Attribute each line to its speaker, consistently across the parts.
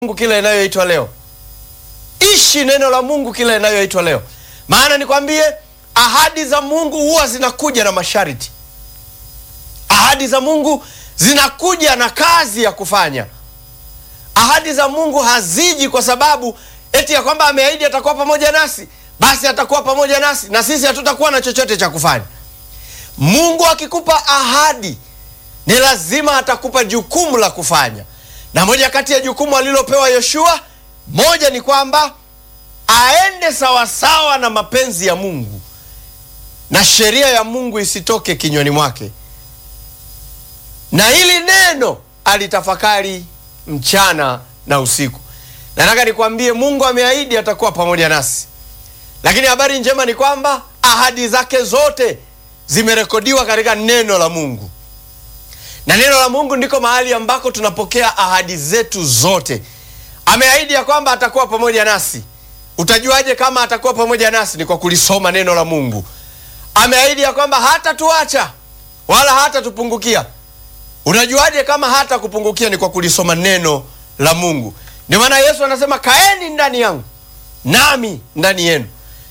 Speaker 1: Mungu kila inayoitwa leo. Ishi neno la Mungu kila inayoitwa leo, maana nikwambie, ahadi za Mungu huwa zinakuja na masharti. Ahadi za Mungu zinakuja na kazi ya kufanya. Ahadi za Mungu haziji kwa sababu eti ya kwamba ameahidi atakuwa pamoja nasi, basi atakuwa pamoja nasi na sisi hatutakuwa na chochote cha kufanya. Mungu akikupa ahadi, ni lazima atakupa jukumu la kufanya, na moja kati ya jukumu alilopewa Yoshua, moja ni kwamba aende sawasawa na mapenzi ya Mungu na sheria ya Mungu isitoke kinywani mwake, na hili neno alitafakari mchana na usiku. Nataka nikwambie, Mungu ameahidi atakuwa pamoja nasi, lakini habari njema ni kwamba ahadi zake zote zimerekodiwa katika neno la Mungu, na neno la Mungu ndiko mahali ambako tunapokea ahadi zetu zote. Ameahidi ya kwamba atakuwa pamoja nasi. Utajuaje kama atakuwa pamoja nasi? Ni kwa kulisoma neno la Mungu. Ameahidi ya kwamba hatatuacha wala hatatupungukia. Unajuaje kama hata kupungukia? Ni kwa kulisoma neno la Mungu. Ndio maana Yesu anasema kaeni ndani yangu nami ndani yenu.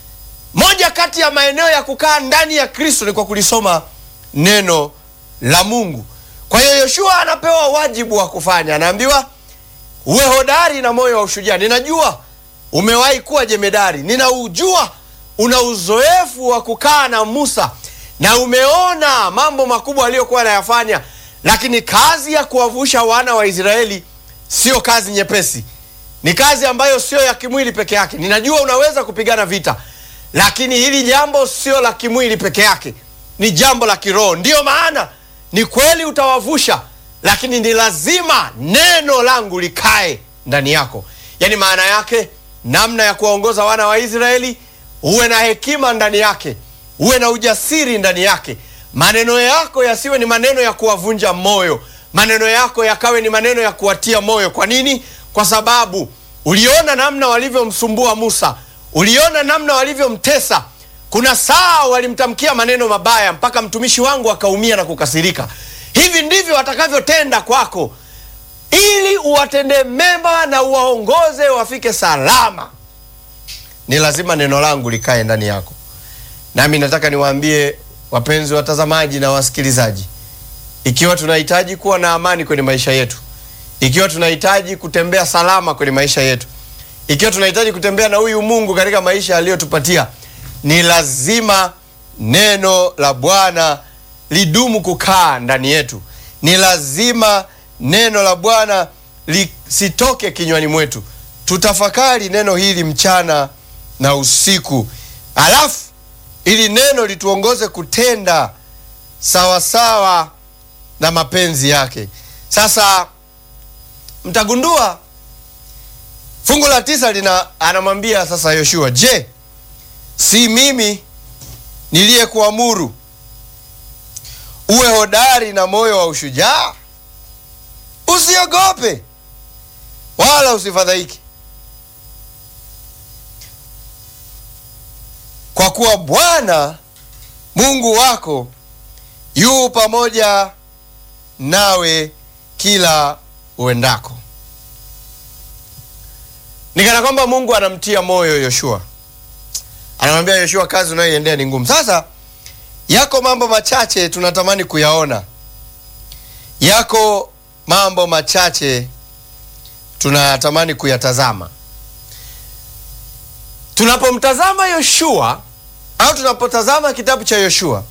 Speaker 1: Moja kati ya maeneo ya kukaa ndani ya Kristo ni kwa kulisoma neno la Mungu. Kwa hiyo Yoshua anapewa wajibu wa kufanya, anaambiwa uwe hodari na moyo wa ushujaa. Ninajua umewahi kuwa jemedari, ninaujua una uzoefu wa kukaa na Musa na umeona mambo makubwa aliyokuwa anayafanya, lakini kazi ya kuwavusha wana wa Israeli sio kazi nyepesi, ni kazi ambayo sio ya kimwili peke yake. Ninajua unaweza kupigana vita, lakini hili jambo sio la kimwili peke yake, ni jambo la kiroho. Ndiyo maana ni kweli utawavusha, lakini ni lazima neno langu likae ndani yako. Yaani maana yake namna ya kuwaongoza wana wa Israeli, uwe na hekima ndani yake, uwe na ujasiri ndani yake. Maneno yako yasiwe ni maneno ya kuwavunja moyo, maneno yako yakawe ni maneno ya kuwatia moyo. Kwa nini? Kwa sababu uliona namna walivyomsumbua Musa, uliona namna walivyomtesa. Kuna saa walimtamkia maneno mabaya mpaka mtumishi wangu akaumia na kukasirika. Hivi ndivyo watakavyotenda kwako, ili uwatendee mema na uwaongoze wafike salama. Ni lazima neno langu likae ndani yako. Nami nataka niwaambie wapenzi watazamaji na wasikilizaji, ikiwa tunahitaji kuwa na amani kwenye maisha yetu, ikiwa tunahitaji kutembea salama kwenye maisha yetu, ikiwa tunahitaji kutembea na huyu Mungu katika maisha aliyotupatia, ni lazima neno la Bwana lidumu kukaa ndani yetu. Ni lazima neno la Bwana lisitoke kinywani mwetu. Tutafakari neno hili mchana na usiku, alafu ili neno lituongoze kutenda sawasawa sawa na mapenzi yake. Sasa mtagundua fungu la tisa lina anamwambia sasa Yoshua, je, si mimi niliyekuamuru uwe hodari na moyo wa ushujaa? Usiogope wala usifadhaike, kwa kuwa Bwana Mungu wako yu pamoja nawe kila uendako. Ni kana kwamba Mungu anamtia moyo Yoshua, anamwambia Yoshua, kazi unayoiendea ni ngumu. Sasa yako mambo machache tunatamani kuyaona, yako mambo machache tunatamani kuyatazama. Tunapomtazama Yoshua au tunapotazama kitabu cha Yoshua,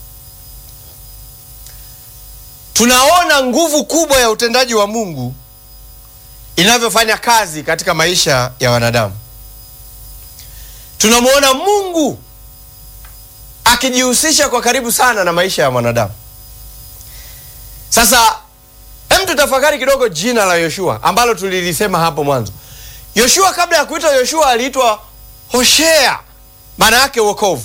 Speaker 1: tunaona nguvu kubwa ya utendaji wa Mungu inavyofanya kazi katika maisha ya wanadamu. Tunamwona Mungu akijihusisha kwa karibu sana na maisha ya mwanadamu. Sasa hem, tutafakari kidogo jina la Yoshua ambalo tulilisema hapo mwanzo. Yoshua kabla ya kuitwa Yoshua aliitwa Hoshea, maana yake wokovu,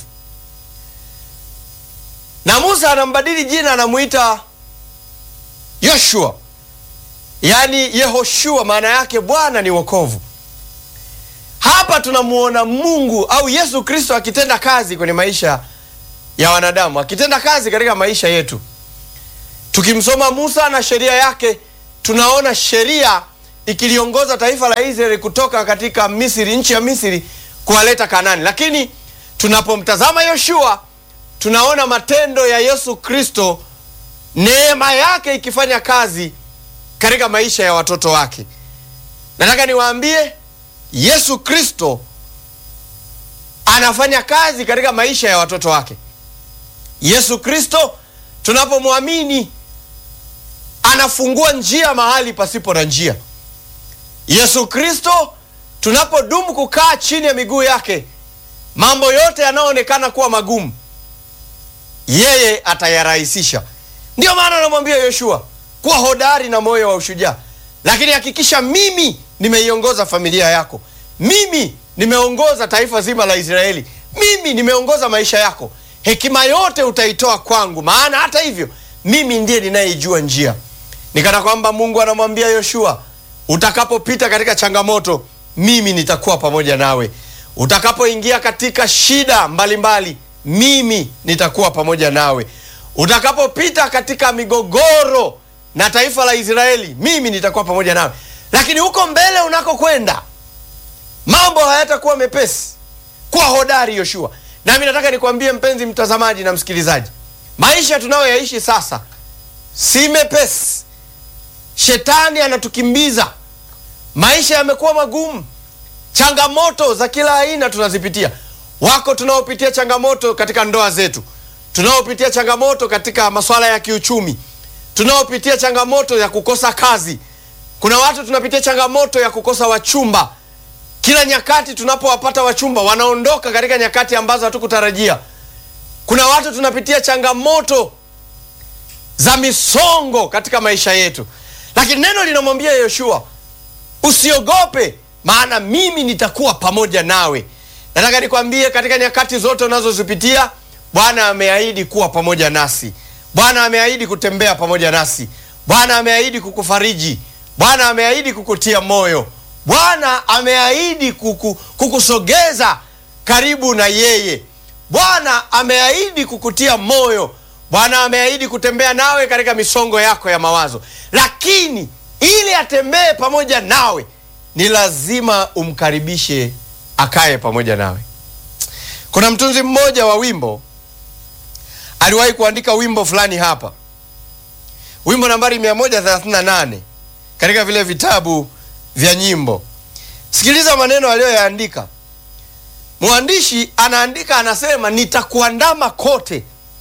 Speaker 1: na Musa anambadili jina, anamuita Yoshua, yaani Yehoshua, maana yake Bwana ni wokovu. Hapa tunamuona Mungu au Yesu Kristo akitenda kazi kwenye maisha ya wanadamu, akitenda kazi katika maisha yetu. Tukimsoma Musa na sheria yake, tunaona sheria ikiliongoza taifa la Israeli kutoka katika Misri, nchi ya Misri kuwaleta Kanani. Lakini tunapomtazama Yoshua tunaona matendo ya Yesu Kristo, neema yake ikifanya kazi katika maisha ya watoto wake. Nataka niwaambie Yesu Kristo anafanya kazi katika maisha ya watoto wake. Yesu Kristo tunapomwamini anafungua njia mahali pasipo na njia. Yesu Kristo tunapodumu kukaa chini ya miguu yake, mambo yote yanayoonekana kuwa magumu yeye atayarahisisha. Ndiyo maana anamwambia Yoshua kuwa hodari na moyo wa ushujaa, lakini hakikisha mimi nimeiongoza familia yako, mimi nimeongoza taifa zima la Israeli, mimi nimeongoza maisha yako, hekima yote utaitoa kwangu, maana hata hivyo mimi ndiye ninayeijua njia. Nikana kwamba Mungu anamwambia Yoshua, utakapopita katika changamoto, mimi nitakuwa pamoja nawe. Utakapoingia katika shida mbalimbali mbali, mimi nitakuwa pamoja nawe. Utakapopita katika migogoro na taifa la Israeli, mimi nitakuwa pamoja nawe. Lakini huko mbele unakokwenda, mambo hayatakuwa mepesi. Kuwa hodari Yoshua. Nami nataka nikwambie mpenzi mtazamaji na msikilizaji, maisha tunayoyaishi sasa si mepesi. Shetani anatukimbiza, maisha yamekuwa magumu, changamoto za kila aina tunazipitia. Wako tunaopitia changamoto katika ndoa zetu, tunaopitia changamoto katika masuala ya kiuchumi, tunaopitia changamoto ya kukosa kazi. Kuna watu tunapitia changamoto ya kukosa wachumba. Kila nyakati tunapowapata wachumba wanaondoka katika nyakati ambazo hatukutarajia. Kuna watu tunapitia changamoto za misongo katika maisha yetu, lakini neno linamwambia Yoshua, usiogope, maana mimi nitakuwa pamoja nawe. Nataka nikwambie katika nyakati zote unazozipitia, Bwana ameahidi kuwa pamoja nasi. Bwana ameahidi kutembea pamoja nasi. Bwana ameahidi kukufariji. Bwana ameahidi kukutia moyo. Bwana ameahidi kuku, kukusogeza karibu na yeye. Bwana ameahidi kukutia moyo. Bwana ameahidi kutembea nawe katika misongo yako ya mawazo, lakini ili atembee pamoja nawe ni lazima umkaribishe akaye pamoja nawe. Kuna mtunzi mmoja wa wimbo aliwahi kuandika wimbo fulani hapa, wimbo nambari 138 katika vile vitabu vya nyimbo. Sikiliza maneno aliyoyaandika. Mwandishi anaandika, anasema, nitakuandama kote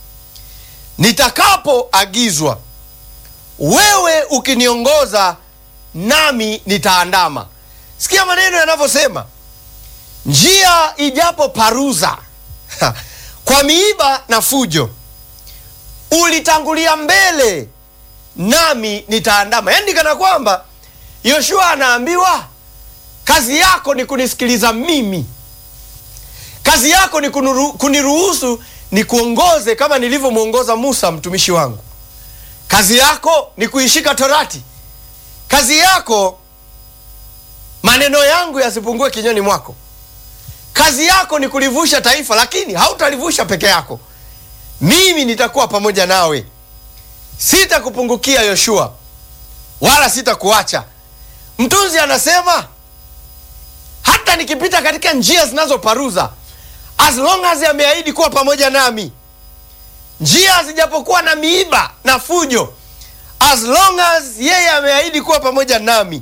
Speaker 1: nitakapoagizwa, wewe ukiniongoza, nami nitaandama. Sikia maneno yanavyosema, njia ijapo paruza kwa miiba na fujo, ulitangulia mbele, nami nitaandama. Yaani kana kwamba Yoshua anaambiwa kazi yako ni kunisikiliza mimi, kazi yako ni kunuru, kuniruhusu ni kuongoze kama nilivyomwongoza Musa mtumishi wangu. Kazi yako ni kuishika Torati. Kazi yako maneno yangu yasipungue kinywani mwako. Kazi yako ni kulivusha taifa, lakini hautalivusha peke yako. Mimi nitakuwa pamoja nawe, sitakupungukia Yoshua, wala sitakuacha. Mtunzi anasema hata nikipita katika njia zinazoparuza as long as ameahidi kuwa pamoja nami, njia zijapokuwa na miiba na fujo, as long as yeye ameahidi kuwa pamoja nami,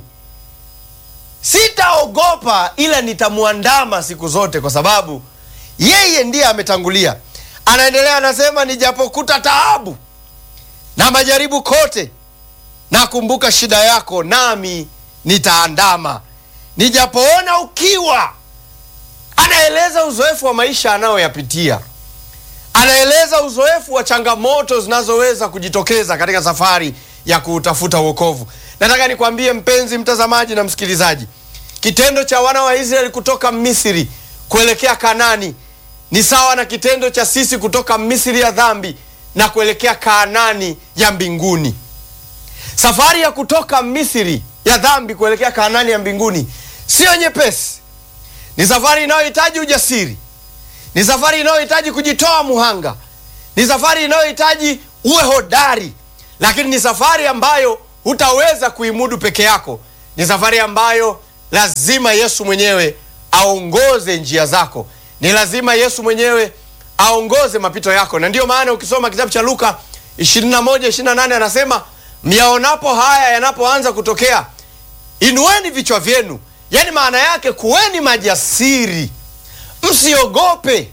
Speaker 1: sitaogopa, ila nitamwandama siku zote, kwa sababu yeye ndiye ametangulia. Anaendelea anasema, nijapokuta taabu na majaribu kote, nakumbuka shida yako, nami nitaandama. Nijapoona ukiwa anaeleza uzoefu wa maisha anayoyapitia, anaeleza uzoefu wa changamoto zinazoweza kujitokeza katika safari ya kuutafuta wokovu. Nataka nikwambie mpenzi mtazamaji na msikilizaji, kitendo cha wana wa Israeli kutoka Misri kuelekea Kanani ni sawa na kitendo cha sisi kutoka Misri ya dhambi na kuelekea Kaanani ya mbinguni. Safari ya kutoka Misri ya dhambi kuelekea Kaanani ya mbinguni siyo nyepesi. Ni safari inayohitaji ujasiri, ni safari inayohitaji kujitoa muhanga, ni safari inayohitaji uwe hodari, lakini ni safari ambayo hutaweza kuimudu peke yako. ni safari ambayo lazima Yesu mwenyewe aongoze njia zako, ni lazima Yesu mwenyewe aongoze mapito yako, na ndiyo maana ukisoma kitabu cha Luka 21 28 anasema myaonapo haya yanapoanza kutokea, inueni vichwa vyenu. Yaani maana yake kuweni majasiri, msiogope,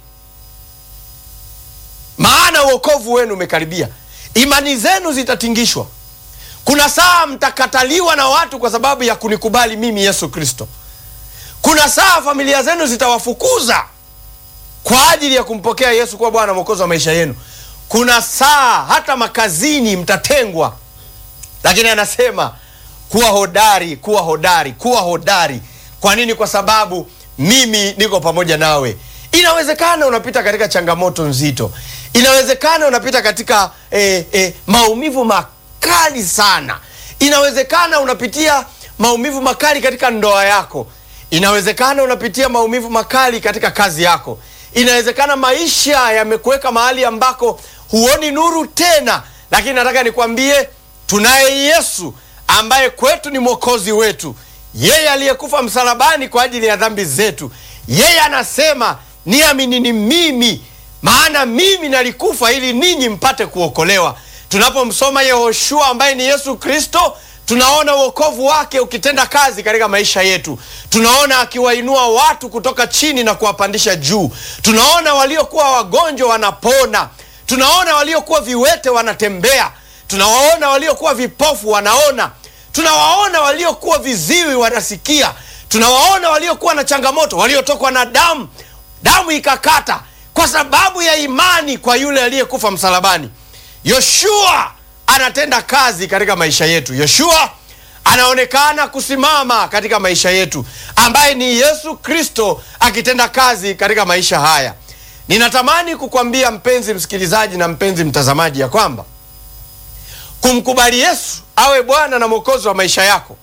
Speaker 1: maana uokovu wenu umekaribia. Imani zenu zitatingishwa. Kuna saa mtakataliwa na watu kwa sababu ya kunikubali mimi Yesu Kristo. Kuna saa familia zenu zitawafukuza kwa ajili ya kumpokea Yesu kuwa Bwana Mwokozi wa maisha yenu. Kuna saa hata makazini mtatengwa, lakini anasema kuwa hodari, kuwa hodari, kuwa hodari. Kwa nini? Kwa sababu mimi niko pamoja nawe. Inawezekana unapita katika changamoto nzito, inawezekana unapita katika eh, eh, maumivu makali sana, inawezekana unapitia maumivu makali katika ndoa yako, inawezekana unapitia maumivu makali katika kazi yako, inawezekana maisha yamekuweka mahali ambako huoni nuru tena, lakini nataka nikwambie tunaye Yesu ambaye kwetu ni mwokozi wetu, yeye aliyekufa msalabani kwa ajili ya dhambi zetu. Yeye anasema niaminini mimi, maana mimi nalikufa ili ninyi mpate kuokolewa. Tunapomsoma Yehoshua ambaye ni Yesu Kristo, tunaona uokovu wake ukitenda kazi katika maisha yetu. Tunaona akiwainua watu kutoka chini na kuwapandisha juu. Tunaona waliokuwa wagonjwa wanapona. Tunaona waliokuwa viwete wanatembea. Tunawaona waliokuwa vipofu wanaona. Tunawaona waliokuwa viziwi wanasikia. Tunawaona waliokuwa na changamoto, waliotokwa na damu, damu ikakata kwa sababu ya imani kwa yule aliyekufa msalabani. Yoshua anatenda kazi katika maisha yetu. Yoshua anaonekana kusimama katika maisha yetu, ambaye ni Yesu Kristo akitenda kazi katika maisha haya. Ninatamani kukwambia mpenzi msikilizaji na mpenzi mtazamaji ya kwamba kumkubali Yesu awe Bwana na Mwokozi wa maisha yako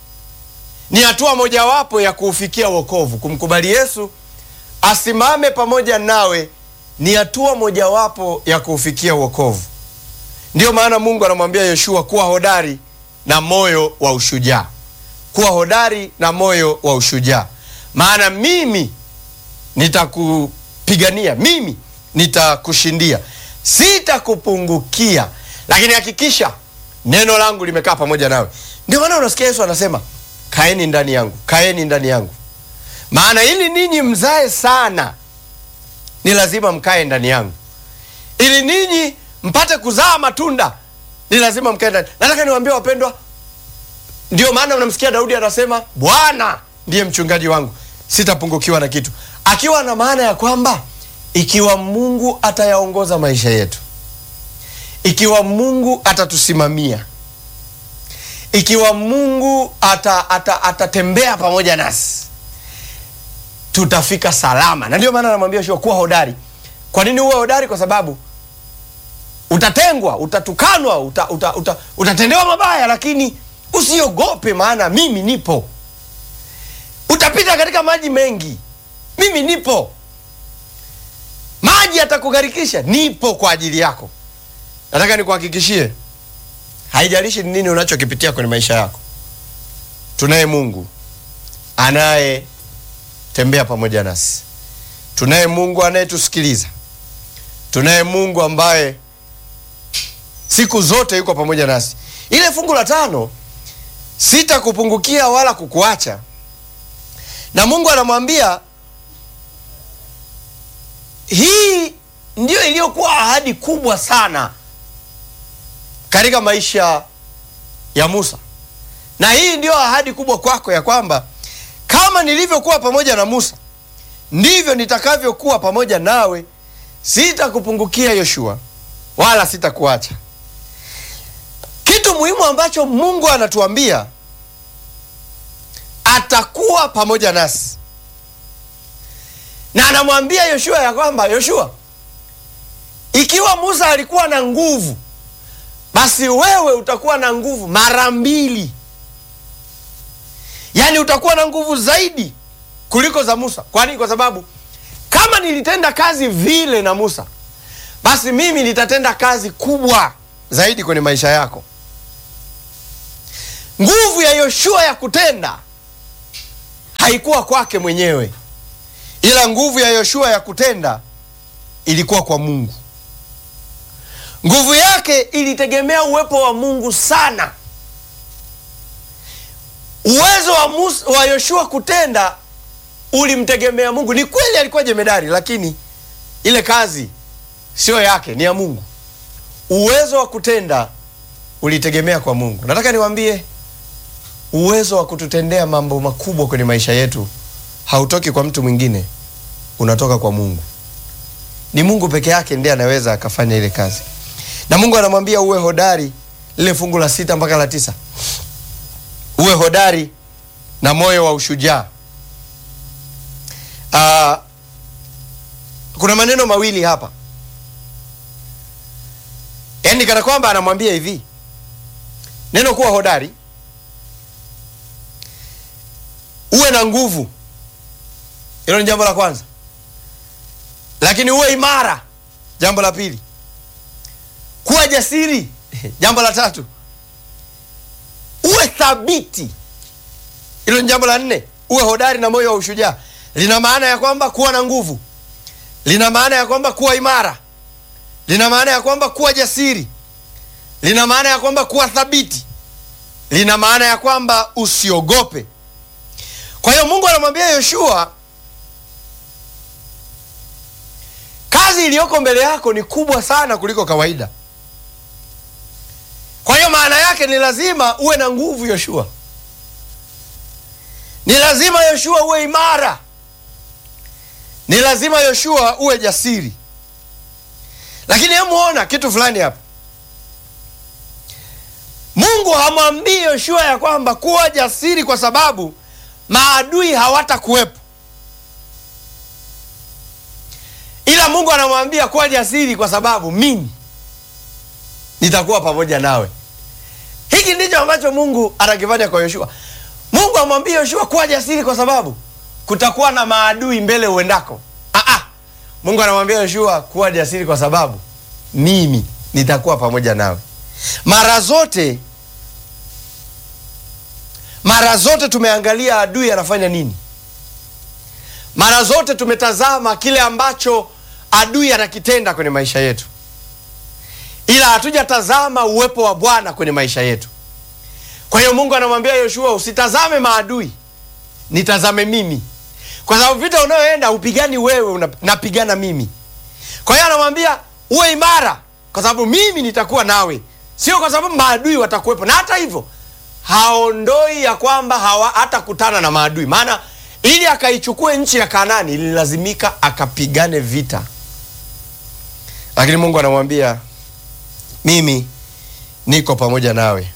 Speaker 1: ni hatua mojawapo ya kuufikia wokovu. Kumkubali Yesu asimame pamoja nawe ni hatua mojawapo ya kuufikia wokovu. Ndiyo maana Mungu anamwambia Yoshua kuwa hodari na moyo wa ushujaa, kuwa hodari na moyo wa ushujaa, maana mimi nitakupigania, mimi nitakushindia, sitakupungukia, lakini hakikisha neno langu limekaa pamoja nawe. Ndio maana unasikia Yesu anasema kaeni ndani yangu, kaeni ndani yangu, maana ili ninyi mzae sana ni lazima mkae ndani yangu, ili ninyi mpate kuzaa matunda ni lazima mkae ndani. Nataka niwaambie wapendwa, ndio maana unamsikia Daudi anasema Bwana ndiye mchungaji wangu, sitapungukiwa na kitu, akiwa na maana ya kwamba ikiwa Mungu atayaongoza maisha yetu, ikiwa Mungu atatusimamia, ikiwa Mungu ata, ata, atatembea pamoja nasi tutafika salama. Na ndio maana anamwambia Yoshua kuwa hodari. Kwa nini uwe hodari? Kwa sababu utatengwa, utatukanwa, uta, uta, uta, utatendewa mabaya, lakini usiogope, maana mimi nipo. Utapita katika maji mengi, mimi nipo. Maji yatakugharikisha, nipo kwa ajili yako. Nataka nikuhakikishie, haijalishi ni nini unachokipitia kwenye maisha yako, tunaye Mungu anaye tembea pamoja nasi. Tunaye Mungu anayetusikiliza. Tunaye Mungu ambaye siku zote yuko pamoja nasi. Ile fungu la tano, sitakupungukia wala kukuacha, na Mungu anamwambia hii ndiyo iliyokuwa ahadi kubwa sana katika maisha ya Musa, na hii ndiyo ahadi kubwa kwako ya kwamba kama nilivyokuwa pamoja na Musa ndivyo nitakavyokuwa pamoja nawe, sitakupungukia Yoshua wala sitakuacha. Kitu muhimu ambacho Mungu anatuambia, atakuwa pamoja nasi, na anamwambia Yoshua ya kwamba Yoshua, ikiwa Musa alikuwa na nguvu, basi wewe utakuwa na nguvu mara mbili Yaani utakuwa na nguvu zaidi kuliko za Musa. Kwa nini? Kwa sababu kama nilitenda kazi vile na Musa, basi mimi nitatenda kazi kubwa zaidi kwenye maisha yako. nguvu ya yoshua ya kutenda haikuwa kwake mwenyewe ila nguvu ya yoshua ya kutenda ilikuwa kwa mungu nguvu yake ilitegemea uwepo wa mungu sana uwezo wa, Musa, wa yoshua kutenda ulimtegemea mungu ni kweli alikuwa jemedari lakini ile kazi sio yake ni ya mungu uwezo wa kutenda ulitegemea kwa mungu nataka niwaambie uwezo wa kututendea mambo makubwa kwenye maisha yetu hautoki kwa mtu mwingine unatoka kwa mungu ni mungu peke yake ndiye anaweza akafanya ile kazi na mungu anamwambia uwe hodari lile fungu la sita mpaka la tisa uwe hodari na moyo wa ushujaa uh, kuna maneno mawili hapa yaani kana kwamba anamwambia hivi neno kuwa hodari uwe na nguvu hilo ni jambo la kwanza lakini uwe imara jambo la pili kuwa jasiri jambo la tatu uwe thabiti hilo ni jambo la nne uwe hodari na moyo wa ushujaa lina maana ya kwamba kuwa na nguvu lina maana ya kwamba kuwa imara lina maana ya kwamba kuwa jasiri lina maana ya kwamba kuwa thabiti lina maana ya kwamba usiogope kwa hiyo mungu anamwambia yoshua kazi iliyoko mbele yako ni kubwa sana kuliko kawaida kwa hiyo maana yake ni lazima uwe na nguvu yoshua ni lazima yoshua uwe imara ni lazima yoshua uwe jasiri lakini hemuona kitu fulani hapa mungu hamwambii yoshua ya kwamba kuwa jasiri kwa sababu maadui hawatakuwepo ila mungu anamwambia kuwa jasiri kwa sababu mimi nitakuwa pamoja nawe hiki ndicho ambacho mungu anakifanya kwa yoshua mungu amwambia yoshua kuwa jasiri kwa sababu kutakuwa na maadui mbele uendako Aa, mungu anamwambia yoshua kuwa jasiri kwa sababu mimi nitakuwa pamoja nawe mara zote mara zote tumeangalia adui anafanya nini mara zote tumetazama kile ambacho adui anakitenda kwenye maisha yetu ila hatujatazama uwepo wa bwana kwenye maisha yetu kwa hiyo mungu anamwambia yoshua usitazame maadui nitazame mimi kwa sababu vita unayoenda upigani wewe una, napigana mimi kwa hiyo anamwambia uwe imara kwa sababu mimi nitakuwa nawe sio kwa sababu maadui watakuwepo na hata hivyo haondoi ya kwamba hawa hatakutana na maadui maana ili akaichukue nchi ya kanani ililazimika akapigane vita lakini mungu anamwambia mimi niko pamoja nawe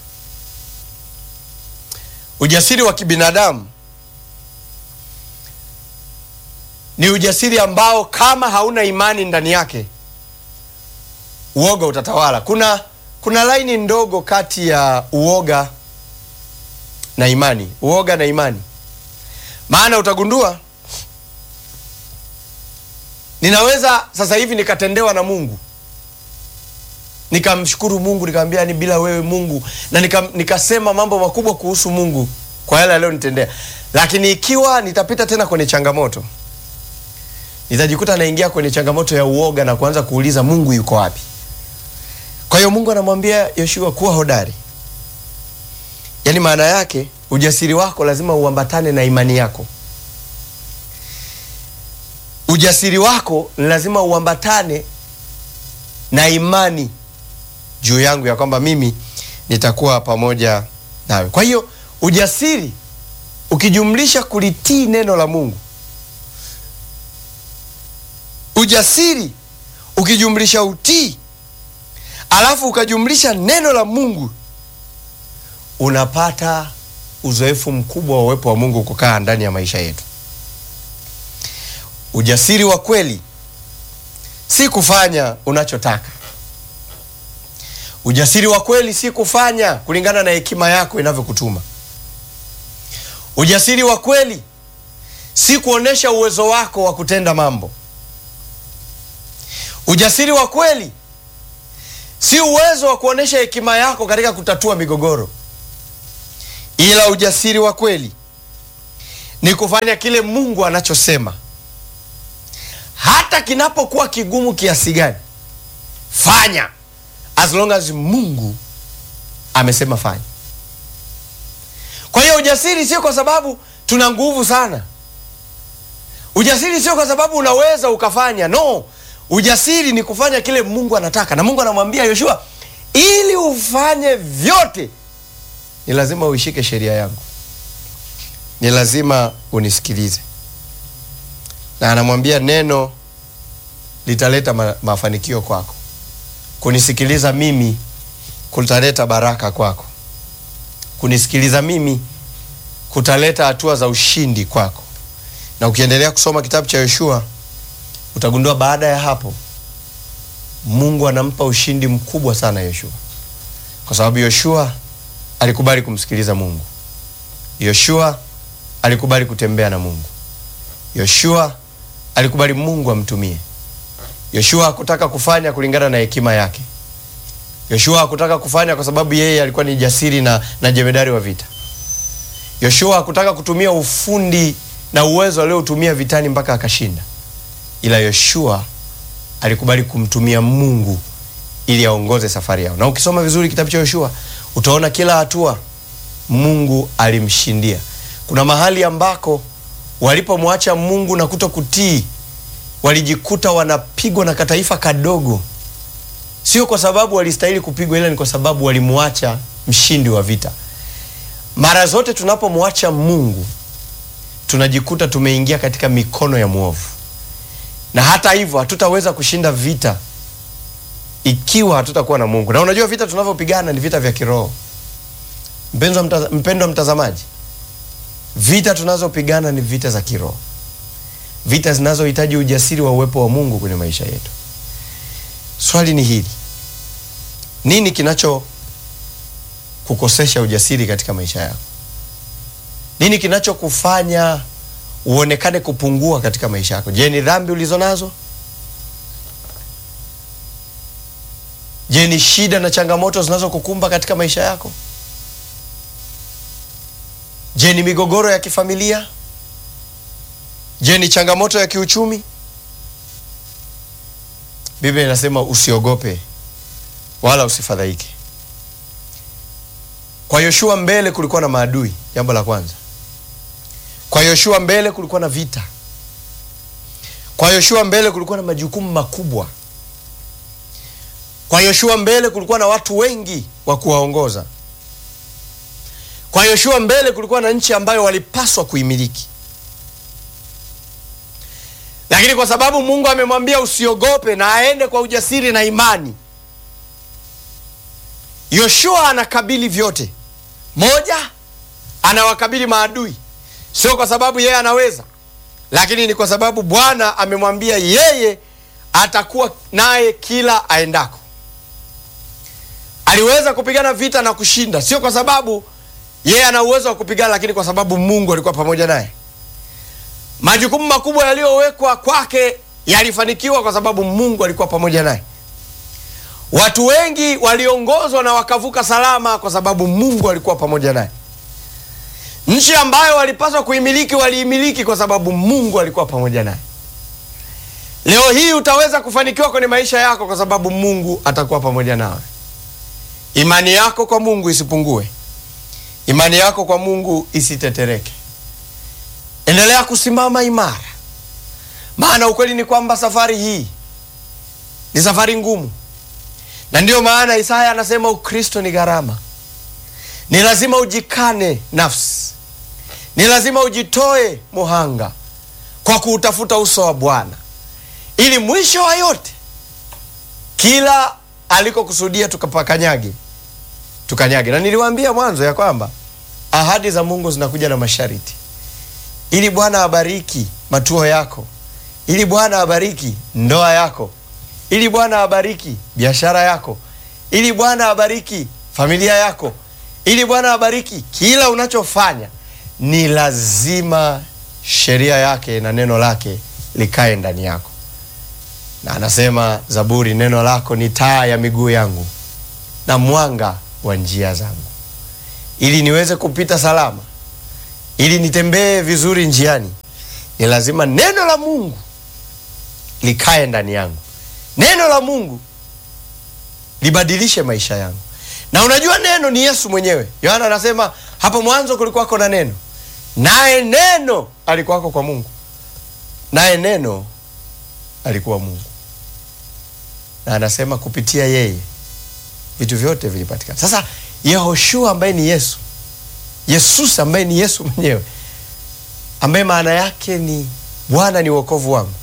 Speaker 1: ujasiri wa kibinadamu ni ujasiri ambao kama hauna imani ndani yake uoga utatawala kuna kuna laini ndogo kati ya uoga na imani uoga na imani maana utagundua ninaweza sasa hivi nikatendewa na mungu nikamshukuru mungu nikamwambia ni bila wewe mungu na nika, nikasema mambo makubwa kuhusu mungu kwa yale aliyonitendea lakini ikiwa nitapita tena kwenye changamoto nitajikuta naingia kwenye changamoto ya uoga na kuanza kuuliza mungu yuko wapi kwa hiyo mungu anamwambia yoshua kuwa hodari yaani maana yake ujasiri wako lazima uambatane na imani yako ujasiri wako ni lazima uambatane na imani juu yangu ya kwamba mimi nitakuwa pamoja nawe kwa hiyo ujasiri ukijumlisha kulitii neno la mungu ujasiri ukijumlisha utii alafu ukajumlisha neno la mungu unapata uzoefu mkubwa wa uwepo wa mungu kukaa ndani ya maisha yetu ujasiri wa kweli si kufanya unachotaka ujasiri wa kweli si kufanya kulingana na hekima yako inavyokutuma ujasiri wa kweli si kuonyesha uwezo wako wa kutenda mambo ujasiri wa kweli si uwezo wa kuonyesha hekima yako katika kutatua migogoro ila ujasiri wa kweli ni kufanya kile Mungu anachosema, hata kinapokuwa kigumu kiasi gani. Fanya as long as Mungu amesema fanya. Kwa hiyo ujasiri sio kwa sababu tuna nguvu sana. Ujasiri sio kwa sababu unaweza ukafanya. No, ujasiri ni kufanya kile Mungu anataka, na Mungu anamwambia Yoshua, ili ufanye vyote ni lazima uishike sheria yangu, ni lazima unisikilize. Na anamwambia neno litaleta ma mafanikio kwako, kunisikiliza mimi kutaleta baraka kwako, kunisikiliza mimi kutaleta hatua za ushindi kwako. Na ukiendelea kusoma kitabu cha Yoshua utagundua baada ya hapo Mungu anampa ushindi mkubwa sana Yoshua, kwa sababu Yoshua alikubali kumsikiliza Mungu. Yoshua alikubali kutembea na Mungu. Yoshua alikubali Mungu amtumie. Yoshua hakutaka kufanya kulingana na hekima yake. Yoshua hakutaka kufanya kwa sababu yeye alikuwa ni jasiri na, na jemedari wa vita. Yoshua hakutaka kutumia ufundi na uwezo aliotumia vitani mpaka akashinda, ila Yoshua alikubali kumtumia Mungu ili aongoze safari yao. Na ukisoma vizuri kitabu cha Yoshua utaona kila hatua Mungu alimshindia. Kuna mahali ambako walipomwacha Mungu na kuto kutii, walijikuta wanapigwa na kataifa kadogo, sio kwa sababu walistahili kupigwa, ila ni kwa sababu walimwacha mshindi wa vita. Mara zote tunapomwacha Mungu tunajikuta tumeingia katika mikono ya mwovu, na hata hivyo hatutaweza kushinda vita ikiwa hatutakuwa na Mungu. Na unajua vita tunavyopigana ni vita vya kiroho. Mpendwa mtaza, mpendwa mtazamaji, vita tunazopigana ni vita za kiroho, vita zinazohitaji ujasiri wa uwepo wa Mungu kwenye maisha yetu. Swali ni hili, nini kinacho kukosesha ujasiri katika maisha yako? Nini kinachokufanya uonekane kupungua katika maisha yako? Je, ni dhambi ulizo nazo? Je, ni shida na changamoto zinazokukumba katika maisha yako? Je, ni migogoro ya kifamilia? Je, ni changamoto ya kiuchumi? Biblia inasema usiogope wala usifadhaike. Kwa Yoshua mbele kulikuwa na maadui, jambo la kwanza. Kwa Yoshua mbele kulikuwa na vita. Kwa Yoshua mbele kulikuwa na majukumu makubwa. Kwa Yoshua mbele kulikuwa na watu wengi wa kuwaongoza. Kwa Yoshua mbele kulikuwa na nchi ambayo walipaswa kuimiliki, lakini kwa sababu Mungu amemwambia usiogope na aende kwa ujasiri na imani, Yoshua anakabili vyote. Moja, anawakabili maadui, sio kwa sababu yeye anaweza, lakini ni kwa sababu Bwana amemwambia yeye atakuwa naye kila aendako. Aliweza kupigana vita na kushinda, sio kwa sababu yeye ana uwezo wa kupigana, lakini kwa sababu Mungu alikuwa pamoja naye. Majukumu makubwa yaliyowekwa kwake yalifanikiwa kwa sababu Mungu alikuwa pamoja naye. Watu wengi waliongozwa na wakavuka salama kwa sababu Mungu alikuwa pamoja naye. Nchi ambayo walipaswa kuimiliki waliimiliki kwa sababu Mungu alikuwa pamoja naye. Leo hii utaweza kufanikiwa kwenye maisha yako kwa sababu Mungu atakuwa pamoja nawe. Imani yako kwa Mungu isipungue. Imani yako kwa Mungu isitetereke. Endelea kusimama imara, maana ukweli ni kwamba safari hii ni safari ngumu, na ndiyo maana Isaya anasema Ukristo ni gharama. Ni lazima ujikane nafsi, ni lazima ujitoe muhanga kwa kuutafuta uso wa Bwana, ili mwisho wa yote kila alikokusudia tukapakanyage tukanyage. Na niliwaambia mwanzo ya kwamba ahadi za Mungu zinakuja na masharti, ili Bwana abariki matuo yako, ili Bwana abariki ndoa yako, ili Bwana abariki biashara yako, ili Bwana abariki familia yako, ili Bwana abariki kila unachofanya. Ni lazima sheria yake na neno lake likae ndani yako, na anasema Zaburi, neno lako ni taa ya miguu yangu na mwanga wa njia zangu. ili niweze kupita salama, ili nitembee vizuri njiani, ni lazima neno la Mungu likae ndani yangu, neno la Mungu libadilishe maisha yangu. Na unajua neno ni Yesu mwenyewe. Yohana anasema hapo mwanzo kulikuwako na neno, naye neno alikuwako kwa Mungu, naye neno alikuwa Mungu, na anasema kupitia yeye vitu vyote vilipatikana. Sasa Yehoshua ambaye ni Yesu, Yesus ambaye ni Yesu mwenyewe, ambaye maana yake ni Bwana ni wokovu wangu,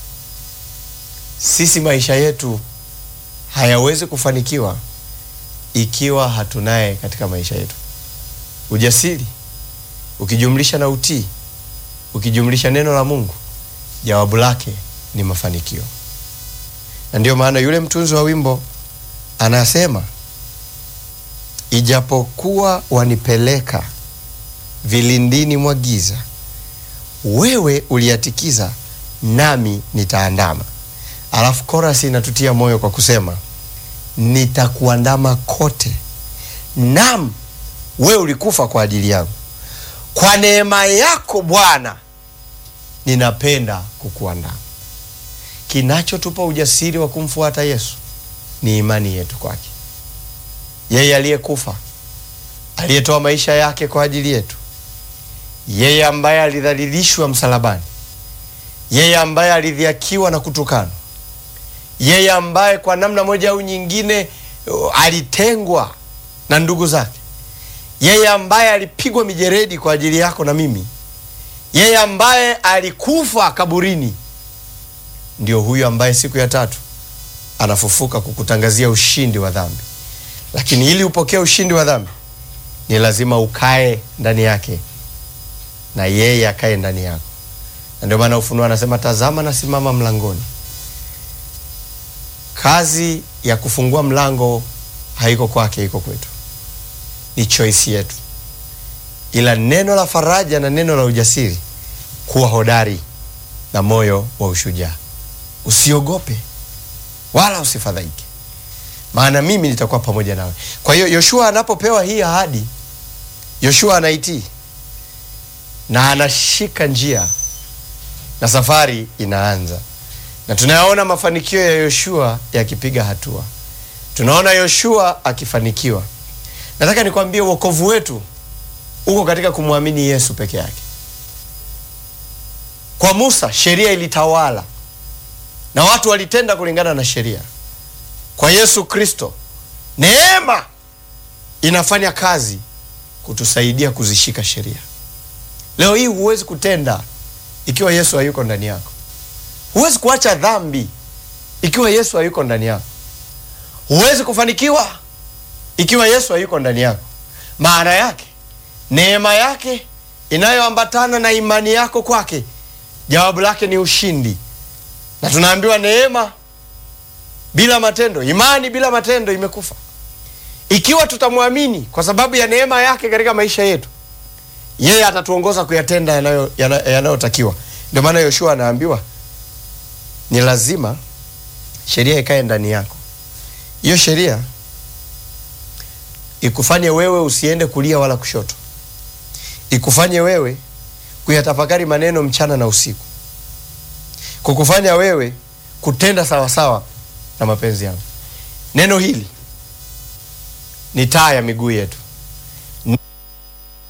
Speaker 1: sisi maisha yetu hayawezi kufanikiwa ikiwa hatunaye katika maisha yetu. Ujasiri ukijumlisha na utii, ukijumlisha neno la Mungu, jawabu lake ni mafanikio. Na ndiyo maana yule mtunzi wa wimbo anasema, ijapokuwa wanipeleka vilindini mwa giza, wewe uliatikiza, nami nitaandama. Alafu korasi inatutia moyo kwa kusema nitakuandama kote, nam wewe ulikufa kwa ajili yangu. Kwa neema yako Bwana ninapenda kukuandama. Kinachotupa ujasiri wa kumfuata Yesu ni imani yetu kwake, yeye aliyekufa, aliyetoa maisha yake kwa ajili yetu, yeye ambaye alidhalilishwa msalabani, yeye ambaye alidhiakiwa na kutukanwa yeye ambaye kwa namna moja au nyingine uh, alitengwa na ndugu zake, yeye ambaye alipigwa mijeredi kwa ajili yako na mimi, yeye ambaye alikufa kaburini, ndio huyu ambaye siku ya tatu anafufuka kukutangazia ushindi wa dhambi. Lakini ili upokee ushindi wa dhambi, ni lazima ukae ndani yake na yeye akae ndani yako, na ndio maana Ufunuo anasema, tazama nasimama mlangoni Kazi ya kufungua mlango haiko kwake, iko kwetu, ni choice yetu. Ila neno la faraja na neno la ujasiri, kuwa hodari na moyo wa ushujaa, usiogope wala usifadhaike, maana mimi nitakuwa pamoja nawe. Kwa hiyo Yoshua anapopewa hii ahadi, Yoshua anaitii na anashika njia na safari inaanza na tunayaona mafanikio ya Yoshua yakipiga hatua, tunaona Yoshua akifanikiwa. Nataka nikwambie wokovu wetu uko katika kumwamini Yesu peke yake. Kwa Musa sheria ilitawala na watu walitenda kulingana na sheria. Kwa Yesu Kristo neema inafanya kazi kutusaidia kuzishika sheria. Leo hii huwezi kutenda ikiwa Yesu hayuko ndani yako. Huwezi kuacha dhambi ikiwa Yesu hayuko ndani yako. Huwezi kufanikiwa ikiwa Yesu hayuko ndani yako. Maana yake neema yake inayoambatana na imani yako kwake, jawabu lake ni ushindi. Na tunaambiwa neema bila matendo, imani bila matendo imekufa. Ikiwa tutamwamini kwa sababu ya neema yake katika maisha yetu, yeye atatuongoza kuyatenda yanayotakiwa. Yana, ndio maana Yoshua anaambiwa ni lazima sheria ikae ndani yako. Hiyo sheria ikufanye wewe usiende kulia wala kushoto, ikufanye wewe kuyatafakari maneno mchana na usiku, kukufanya wewe kutenda sawasawa na mapenzi yangu. Neno hili ni taa ya miguu yetu,